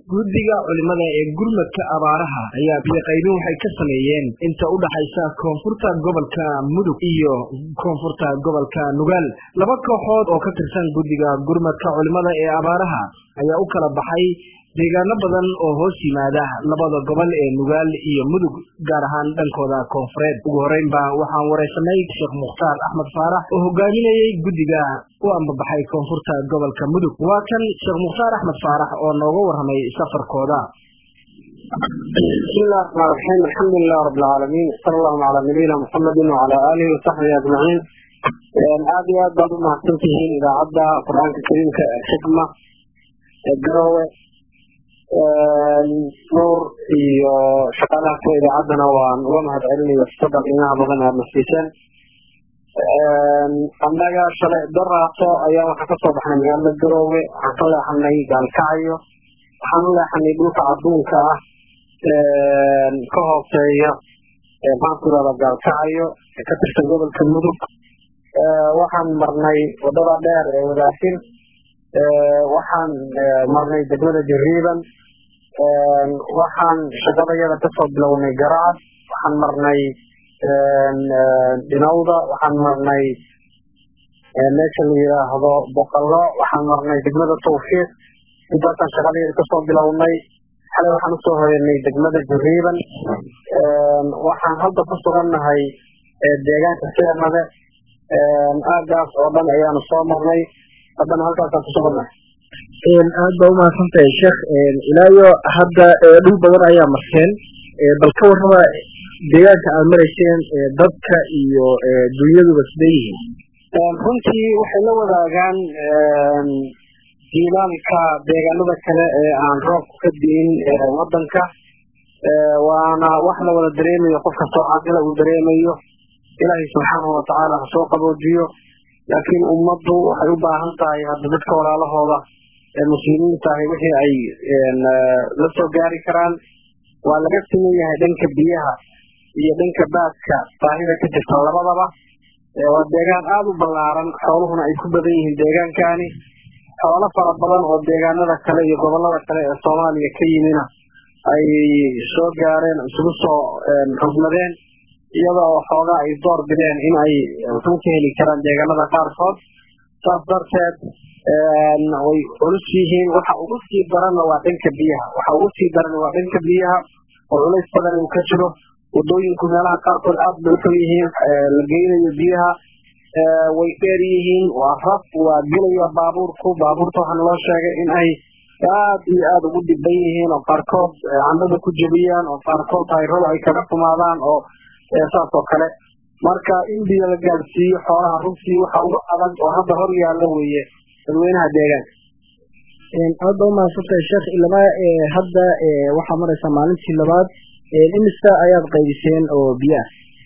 guddiga culimada ee gurmadka abaaraha ayaa biyoqaybin waxay ka sameeyeen inta u dhaxaysa koonfurta gobolka mudug iyo koonfurta gobolka nugaal laba kooxood oo ka tirsan guddiga gurmadka culimada ee abaaraha ayaa u kala baxay deegaano badan oo hoos yimaada labada gobol ee nugaal iyo mudug gaar ahaan dhankooda koonfureed ugu horreynba waxaan waraysanay sheekh mukhtaar axmed faarax oo hogaaminayey guddiga u ambabaxay koonfurta gobolka mudug waa kan sheekh mukhtaar axmed faarax oo nooga warramay safarkooda بسم الله الرحمن الرحيم الحمد لله رب العالمين صلى الله على نبينا محمد وعلى آله وصحبه أجمعين aad iyo aad baad u mahadsantihiin idaacadda qur-aanka kariimka ee xikma ee garowe nuur iyo shaqaalaha kuwa idaacaddana waan uga mahad celinayo fursadda qiimaha badan aad nasiiseen annaga shalay daraaso ayaa waxaan kasoo baxnay magaalada garowe waxaan ka leexanay gaalkacyo waxaan u leexanay dhulka adduunka ah ka hooseeya maxaan ku irahda gaalkacyo ee ka tirsan gobolka mudug waxaan marnay wadada dheer ee wadaasin waxaan marnay degmada jariiban waxaan shaqadayada kasoo bilownay garacad waxaan marnay dhinawda waxaan marnay meesha la yidhaahdo boqalo waxaan marnay degmada tawfiiq intaasaan shaqadayada kasoo bilownay xalay waxaan usoo hoyanay degmada jariiban waxaan hadda ku sugannahay deegaanka seernade aagaas oo dhan ayaanu soo marnay haddana halkaasaan ku sugannahay aad baa umahadsantahay sheekh ilaayo hadda dhul badan ayaa marteen bal ka warraba deegaanka aad marayseen dadka iyo dunyaduba sidee yihiin runtii waxay la wadaagaan jiilaalka deegaanada kale ee aan roobku ka di'in wadanka waana wax la wada dareemayo qof kastoo caaqila uu dareemayo ilaahay subxaanahu watacaala ha soo qaboojiyo laakiin ummaddu waxay u baahan tahay hadda dadka walaalahooda ee muslimiinta ahi wixii ay la soo gaari karaan waa laga siman yahay dhanka biyaha iyo dhanka baadka baahida ka jirta labadaba waa deegaan aada u ballaaran xooluhuna ay ku badan yihiin deegaankani xoolo fara badan oo deegaanada kale iyo gobolada kale ee soomaaliya ka yimina ay soo gaareen isugu soo xugmadeen iyada oo xoogaa ay door bideen in ay wuxuu ka heli karaan deegaanada qaarkood saas darteed way culus yihiin waxa ugu sii daranna waa dhanka biyaha waxa ugu sii daran waa dhanka biyaha oo culays badan uu ka jiro wadooyinku meelaha qaarkood aad bay uxun yihiin la geynayo biyaha way dheer yihiin waa raf waa gelaya baabuurku baabuurta waxaana loo sheegay in ay aad iyo aada ugu dhiban yihiin oo qaarkood candada ku jebiyaan oo qaarkood tayrada ay kaga xumaadaan oo saas oo kale marka in biyo la gaadsiiyo xoolaha runtii waxa ugu adag oo hadda hor yaalla weeye dadweynaha deegaanka aad baa umahadsantahay sheekh ilama hadda waxaa maraysaa maalintii labaad imisa ayaad qaybiseen oo biyo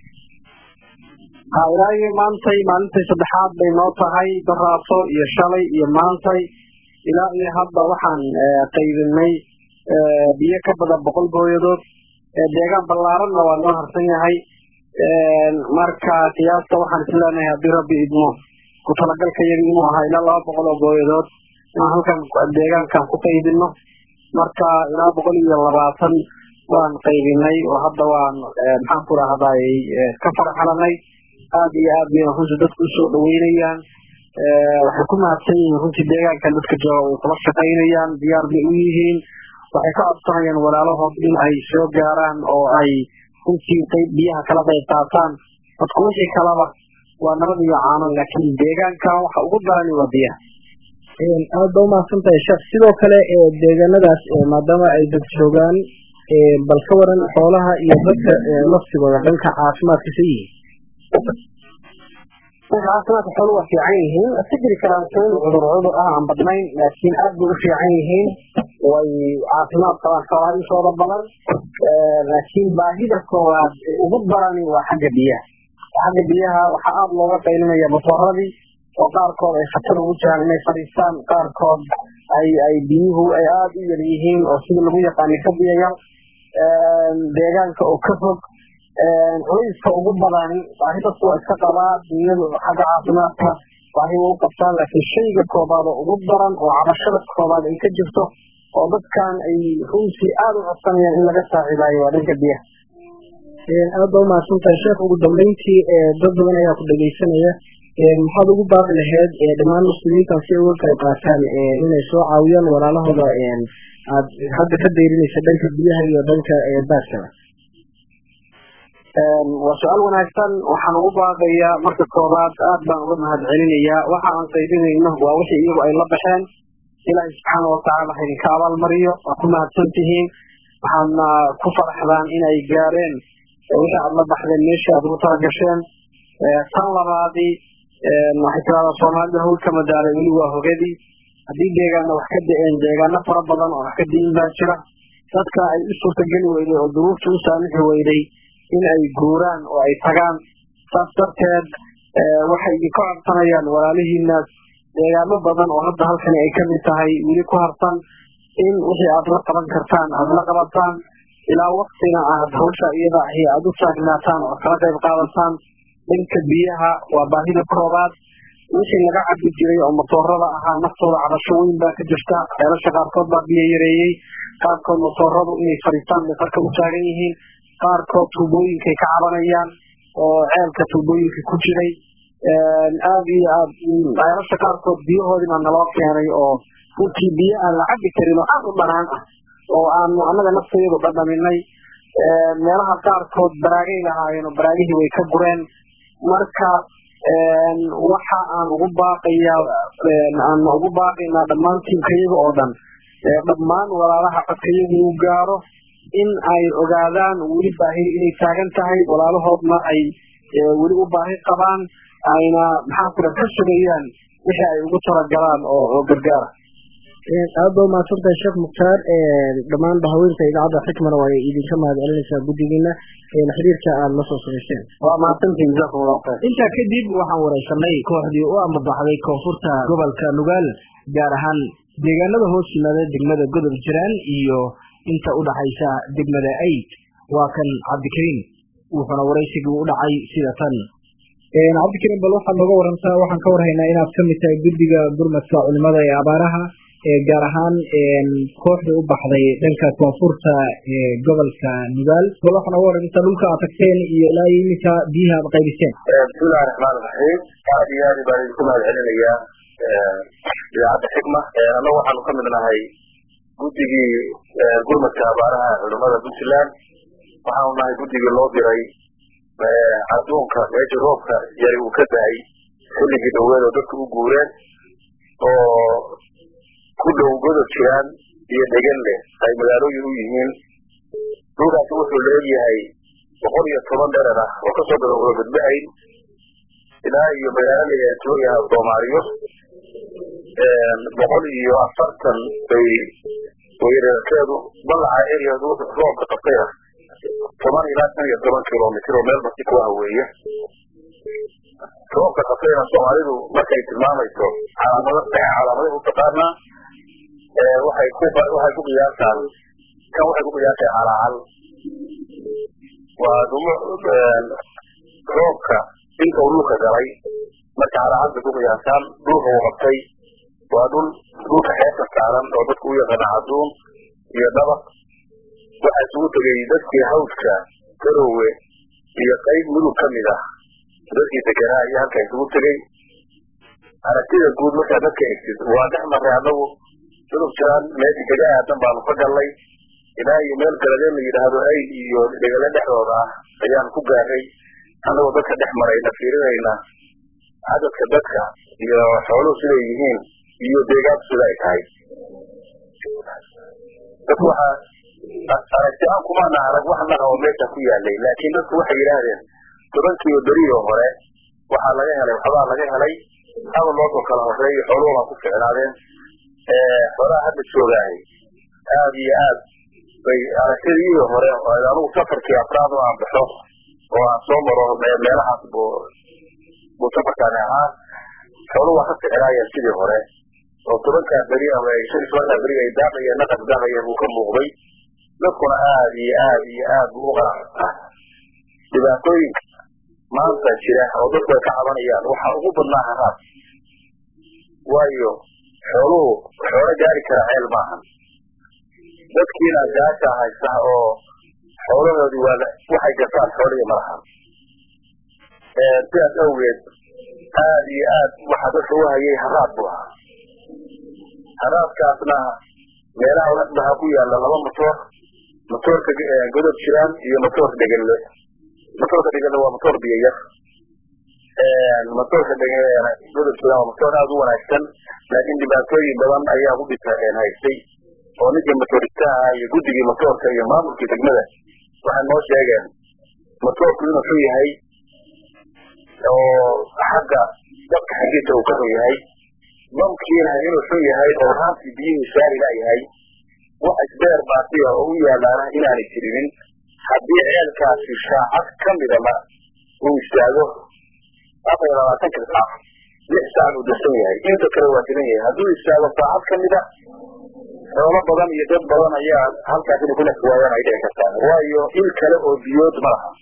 ah ha ilaahi maantay maalintay saddexaad bay noo tahay daraaso iyo shalay iyo maantay ilaa iyo hadda waxaan qaybinay biyo ka badan boqol gooyadood deegaan ballaaranna waa noo harsan yahay marka qiyaasta waxaan is leenahay haddii rabbi idmo ku talagalka yagi inuu ahaa ilaa laba boqol oo gooyadood inaan halkan deegaankan ku qaybino marka ilaa boqol iyo labaatan waan qaybinay oo hadda waan maxaan ku rahday ka farxalanay aad iyo aad bay runtii dadku usoo dhaweynayaan waxay ku mahadsan yihiin runtii deegaankan dadka jooga way kula shaqaynayaan diyaar bay u yihiin waxay ka codsanayaan walaalahood in ay soo gaaraan oo ay runtii qayb biyaha kala qayb qaataan dadku wixii kalaba waa nabad iyo caano laakiin deegaankan waxa ugu darani waa biyaha aad baa umahadsan tahay sheekh sidoo kale deegaanadaas maadaama ay dad joogaan bal ka waran xoolaha iyo dadka laftigooda dhanka caafimaadka sa yihiin dhanka caafimaadka xoolu waa fiican yihiin iska jiri karaan kuwan cudur cudur ah aan badnayn laakiin aad bay u fiican yihiin way caafimaad qabaan xoolaha intooda badan laakiin baahida koowaad ugu darani waa xagga biyaha xagga biyaha waxaa aada looga qaylinaya basoradii oo qaarkood ay khatar ugu jiraan inay fadhiistaan qaarkood ay ay biyuhu ay aada u yar yihiin oo sida lagu yaqaani ka biyayar deegaanka oo ka fog culayska ugu badan baahi dadku waa iska qabaa dunyadu xagga caafimaadka baahi waa u qabtaan laakiin shayga koobaad oo ugu daran oo cabashada koobaad ay ka jirto oo dadkan ay runtii aada u codsanayaan in laga saacidaayo waa dhanka biyaha aad baa umahadsantahay sheekh ugu dambeyntii dad badan ayaa ku dhegeysanaya maxaad ugu baaqi lahayd dhammaan muslimiintan si ay uga qayb qaataan inay soo caawiyaan walaalahooda aad hadda ka dayrinaysa dhanka biyaha iyo dhanka baaskaba waa su-aal wanaagsan waxaan ugu baaqayaa marka koobaad aad baan uga mahad celinayaa waxa aan qaybinayno waa wixii iyagu ay la baxeen ilaahay subxaana watacaala ha idinka abaalmariyo waa ku mahadsan tihiin waxaadna ku faraxdaan inay gaareen wixii aad la baxdeen meeshii aad ugu talagasheen tan labaadii waxay tiraahdaa soomaalida hawl ka madaalay weli waa hogadii haddii deegaana wax ka da-een deegaano fara badan oo wax ka diin baa jira dadka ay u suurtageli weyday oo duruufta u saamixi weyday in ay guuraan oo ay tagaan saas darteed waxay idinka codsanayaan walaalihiinaas deegaano badan oo hadda halkani ay kamid tahay weli ku harsan in wixii aad la qaban kartaan aada la qabataan ilaa waktina aad hawsha iyada ahi aada u taagnaataan oo kala qayb qaadataan dhanka biyaha waa baahida koobaad wixii laga cabi jiray oo matoorada ahaa naftooda cabasho weyn baa ka jirta ceelasha qaarkood baa biyo yareeyey qaarkood matooradu inay fadhiistaan bay qarka u taagan yihiin qaarkood tuubooyinkay ka cabanayaan oo ceelka tuubooyinka ku jiray aad iyo aad ceelasha qaarkood biyahoodii baa naloo keenay oo runtii biyo aan la cabi karin oo aad u dhanaan ah oo aanu annaga naftayadu dhadhaminay meelaha qaarkood baraagay lahaayeen oo baraagihii way ka gureen marka waxa aan ugu baaqayaa aan ugu baaqaynaa dhammaan tiimkayaga oo dhan dhammaan walaalaha codkayagu uu gaaro in ay ogaadaan weli baahi inay taagan tahay walaalahoodna ay weli u baahi qabaan ayna maxaa kula ka sugayaan wixii ay ugu talagalaan oo oo gargaara aad ba umahadsantahay sheekh mukhtaar dhammaan bahaweynta idaacadda xikmana waa idinka mahad celinaysaa guddigiina xiriirka aada la soo samayseen waa mahadsantihin jazakum allahu khayr intaa kadib waxaan wareysanay kooxdii u ambabaxday koonfurta gobolka nugaal gaar ahaan deegaanada hoos yimaada degmada godob jiraan iyo inta u dhaxaysa degmada aid waa kan cabdikariim wuxuuna waraysigii u dhacay sida tan cabdikariim bal waxaad nooga warantaa waxaan ka warhaynaa inaad kamid tahay guddiga gurmadka culimada ee abaaraha gaar ahaan kooxda u baxday dhanka koonfurta gobolka nugaal bal waxaa nooga warantaa dhulka aad tagteen iyo ilaa iminka biyaha aad qaybiseen bismillahi raxmaan raxiim aad iyo aad baan idinku mahad celinayaa idaacadda xikma annagu waxaanu ka mid nahay guddigii gurmadka abaaraha culimada puntland waxaanu nahay guddigii loo diray adduunka meeshii roobka yari uu ka da-ay xilligii dhaweed oo dadku u guureen oo ku dhow godob jiraan iyo dheganle ay magaalooyin u yihiin dhulkaasi wuxuu leegyahay boqol iyo toban dherer ah oo kasoo bilowda badbahayn ilaa iyo magaalo layaatooyaha soomaaliyo boqol iyo afartan bay wayreerkeedu balaca ereadu roobka qabtay ah toban ilaa shan iyo toban kilomitr oo meel basi kuaha weeye roobka qabtayna soomaalidu markay tilmaamayso calaamado calaamaday u taqaanaa waxay ku waxay ku qiyaasaan kan waxay ku qiyaasay calaacal waa dhumo roobka inta uu dhulka galay marka calaacal bay ku qiyaasaan dhulka uu qabtay waa dhul dhulka xeebta saaran oo dadku u yaqaana caduun iyo dabaq waxaa isugu tegay dadkii hawska garowe iyo qayb mudug ka mid ah dadkii deganaa iyo halkaa isugu tegey aragtida guud markaa dadka egtid waa dhex marray annagu mudug jiraan meeshii kaga aadan baanu ka gallay ilaa iyo meel galadeen la yidhaahdo ayd iyo dhegale dhexdooda ah ayaan ku gaaray annagoo dadka dhex marayna fiirinayna cadadka dadka iyo xooluhu siday yihiin iyo deegaanku sida ay tahay dadku waxaa aragti aan kumaana arag wax naqa oo meesha ku yaalay laakiin dadku waxay yidhaahdeen tobankiiba beriyo hore waxaa laga helay waxbaa laga helay haba loosoo kala horeeyo xooluhu baa ku ficnaadeen xoolaha hadda joogaahay aad iyo aad bay aragtidii hore anugu safarkii afraad oo aan baxo oo aan soo maro meelahaas bu buu safarkaani ahaa xooluhu waa ka ficnaayeen sidii hore oo tobankaa beri ama shan tobankaa beri ay daaqayeen naqas daaqayeen buu ka muuqday dadkuna aad iyo aad iyo aad buu u qanacsanaa dhibaatooyinka maanta jira oo dadku ay ka cabanayaan waxaa ugu badnaa haraad waayo xooluhu xoolo gaari kara ceel maahan dadkiina gaasha haysa oo xoolahoodii waa waxay gasaan xoolihii malaha sidaas awgeed aad iyo aad waxaa dadka u hayay haraad buu ahaa haraadkaasna meelaha waxaa ku yaala laba motoor motoorka godob jiraan iyo motoorka dhegelle motoorka dhegelle waa motoor biyo yar motoorka godob jiraan waa motoor aada u wanaagsan laakiin dhibaatooyin badan ayaa ku dhita haystay oo ninkii motoristaha iyo guddigii motoorka iyo maamulkii degmada waxay noo sheegeen motoorku inuu xun yahay oo xagga dabka xaggiisa uu ka xun yahay bamkiina inuu xun yahay oo raantii biyihii saari layahay wax isbeer baasiya oo u yaalaana inaanay jirinin haddii ceelkaasi saacad ka midaba uu istaago afar iyo labaatanka saac lix saac uu darsan yahay inta kale waa dilan yahay hadduu istaago saacad ka mida xoolo badan iyo dad badan ayaa halkaas inay ku nafsi waayaan ay dhici kartaa waayo il kale oo biyood ma laha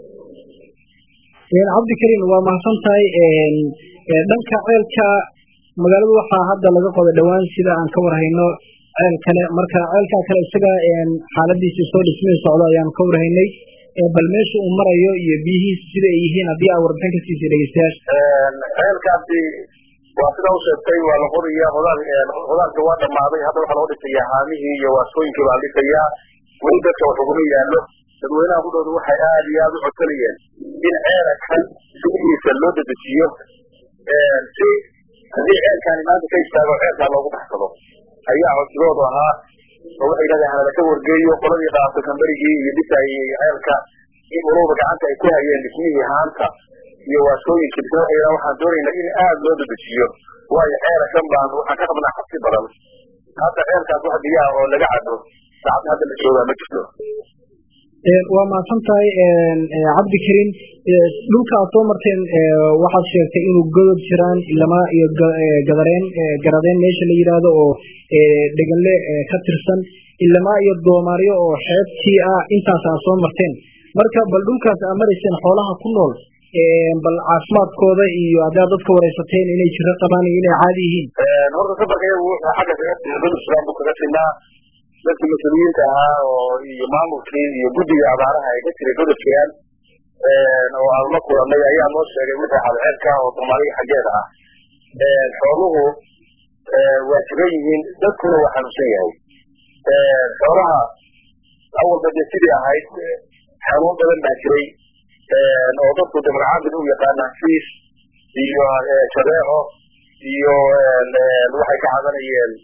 cabdikariim waa mahadsan tahay dhanka ceelka magaalada waxaa hadda laga qoday dhowaan sida aan ka warhayno ceel kale marka ceelkaa kale isaga xaaladiisa soo dhismay socdo ayaan ka warhaynay bal meesha uu marayo iyo biyihiisa sida ay yihiin haddii aa warbixin ka siisay dhegeystayaasha ceelkaasi waa sidaa u sheegtay waa la qodaya hodaanka waa dhamaaday hadda waxaa loo dhisayaa haamihii iyo waaskooyinkii baa la dhisayaa weli dadka wax uguma yaallo dadweynaha kudhooda waxay aada iyo aada u codsanayeen in ceelkan sidiisa loo dedejiyo si haddii ceelkaani maanta ka istaago ceelkaa loogu baxsado ayaa codsigoodu ahaa oo waxay yidhahdeen halala ka wargeeyo qoladii dhaafta kambarigii iyo dhisaayey ceelka in walowba gacanta ay ku hayeen dhismihii haanta iyo waaskooyinkii bisna waxay yidhahdeen waxaan doonaynaa in aada loo dedejiyo waayo ceelkan baan waxaan ka qabnaa xabsi badan hadda ceelkaas wax biyaha oo laga cabo saacad hadda la joogaa ma jirto waa mahadsan tahay cabdikariim dhulka aad soo marteen waxaad sheegtay inuu godob jiraan ilama iyo gadareen garadeen meesha la yidhaahdo oo dheganle ka tirsan ilama iyo doomaaryo oo xeebtii ah intaas aad soo marteen marka bal dhulkaas aad marayseen xoolaha ku nool bal caafimaadkooda iyo haddaad dadka waraysateen inay jiro qabaan iyo inay caadi yihiin horta safarka iyagu wuxuu xagga godob jiraan buu kaga sinaa dadkii mas-uuliyiinta ahaa oo iyo maamulkii iyo guddiga abaaraha ay ka jiray godob jiraan oo aan la kulanay ayaa noo sheegay wixii xalceelka oo soomaaliga xaggeeda ah xooluhu waa jiran yihiin dadkuna waa xanuunsan yahay xoolaha awalba dee sidii ahayd xanuun badan baa jiray oo dadku dabcaabid u yaqaanaan fiis iyo jabeeco iyo waxay ka cadanayeen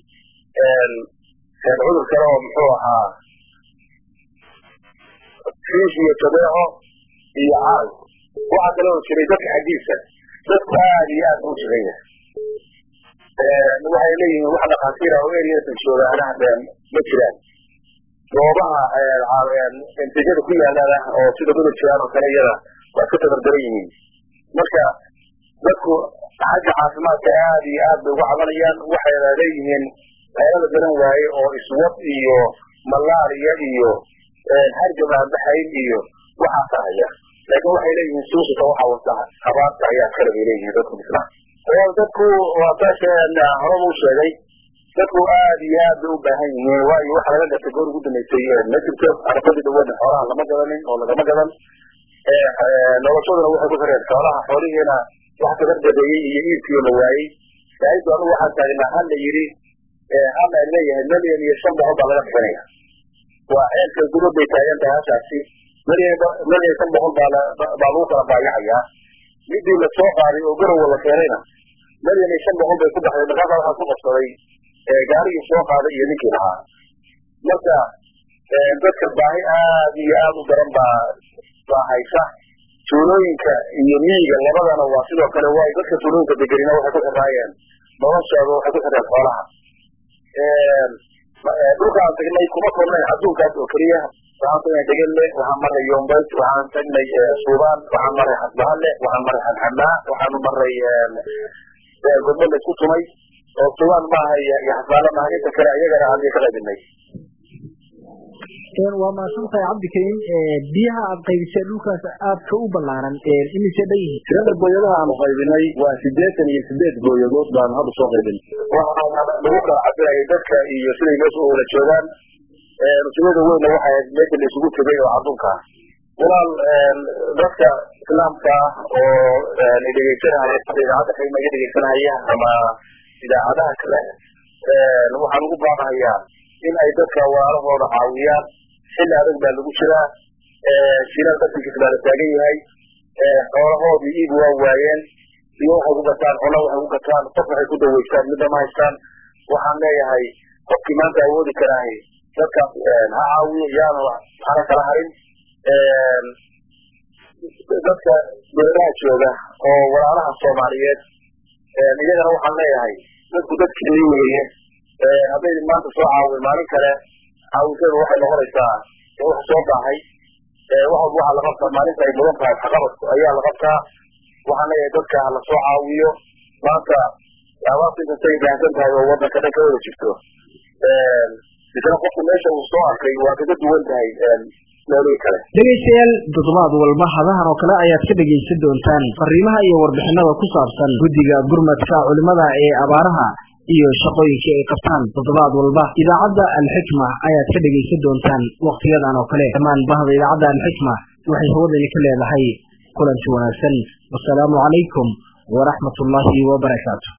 cudur kale oo muxuu ahaa fiis iyo jabeeco iyo caal waxaa kale oo jiray dadka xaggiisa dadku aada iyo aad u jiran yahay waxay leeyihiin wax dhakhaatiira oo eriyasa joogaana ma jiraan goobaha entejada ku yaalana oo sida godob jiraan oo kale iyada waa ka tabardaran yihiin marka dadku xagga caafimaadka aada iyo aad bay uga cabanayaan waxayna leeyihiin ceelada garan waaye oo iswad iyo malaariya iyo hargab aan baxayn iyo waxaasa haya laakiin waxay leeyihiin suusika waxa wata abaarta ayaa kale bay leeyihiin dadku misna dadku waa taasha horaba u sheegay dadku aada iyo aad bay u baahan yihiin waayo waxa laga gatay goor ugu dambeysay ma jirto arafadii dhawaadna xoolaha lama gadanin oo lagama gadan noloshaduna waxay ku xireen xoolaha xoolihiina wax kagardabeeyey iyo iibkiio la waayey saaidu anugu waxaan taagnaa hal la yidhi hal ay leeyahay milyan iyo shan boqol baa laga bixinaya waa ceelka gudub bay taagan tahay halkaasi milyan shan boqol baa baa lagu kala baayacayaa midii la soo qaaday oo garowa la keenayna milyan iyo shan boqol bay ku baxday markaasa waxaa ku qabsaday gaarigii soo qaaday iyo ninkii lahaa marka dadka baahi aad iyo aad u daran baa baa haysa tuulooyinka iyo miyiga labadana waa sidoo kale waayo dadka tuulooyinka degenina waxay ku xiraayeen noloshooda waxay ku xireen xoolaha dhulkaan tagnay kuma koobnayn adduunkaas oo keliya waxaan tagnay degelle waxaan maray yombays waxaan tagnay suubaan waxaan maray xasbahalle waxaan maray xanxamaa waxaanu maray godbo la isku tumay oo suubaan maaha iyo xasbahalle maaha inta kale iyagana hadii ka qaybinay waa mahadsantahay cabdikariim biyaha aad qaybisee dhulkaas aadka u ballaaran imise dhan yihiin tirada gooyadaha aanu qaybinay waa sideetan iyo sideed gooyadood baanu hadda soo qaybin waxaana lagu kala cabirayay dadka iyo siday meesha u wada joogaan ujeedada weynna waxay ahayd meesha la isugu tegay oo cadunka ah walaal dadka islaamka ah oo dhegeysanahaya idaacadda xigma iga dhegeysanahaya ama idaacadaha kale waxaan ugu baaqahayaa in ay dadka walaalahooda caawiyaan xilli adag baa lagu jiraa shilaal basinkiis baa la taagan yahay xoolahoodii iib waa waayeen iyo waxay ku gataan cuno waxay ku gataan qof waxay ku daweystaan midna ma haystaan waxaan leeyahay qofkii maanta awoodi karaahi dadkaas ha caawiyo yaanu hana kala harin dadka beeraha jooga oo walaalaha soomaaliyeed iyagana waxaan leeyahay dadku dadkeeni weeye hadday maanta soo caawin maalin kale caawisadu waxay noqonaysaa wax soo baahay wax walba waxaa la qabtaa maalinta ay mudan tahay waxqabadku ayaa la qabtaa waxaan leeyahay dadka hala soo caawiyo maanta abaarta inkastay baahsan tahay oo wadanka dhan ka wada jirto isna qofku meesha uu soo arkay waa kaga duwan tahay meelihii kale dhegaystayaal toddobaad walba hadahan oo kale ayaad ka dhegaysan doontaan fariimaha iyo warbixinada ku saabsan guddiga gurmadka culimada ee abaaraha iyo shaqooyinka ay qabtaan toddobaad walba idaacadda alxikma ayaad ka dhegaysan doontaan wakhtiyadan oo kale dhammaan bahda idaacadda alxikma waxay hawadani ka leedahay kulanti wanaagsan wasalaamu calaykum waraxmat ullaahi wabarakaatu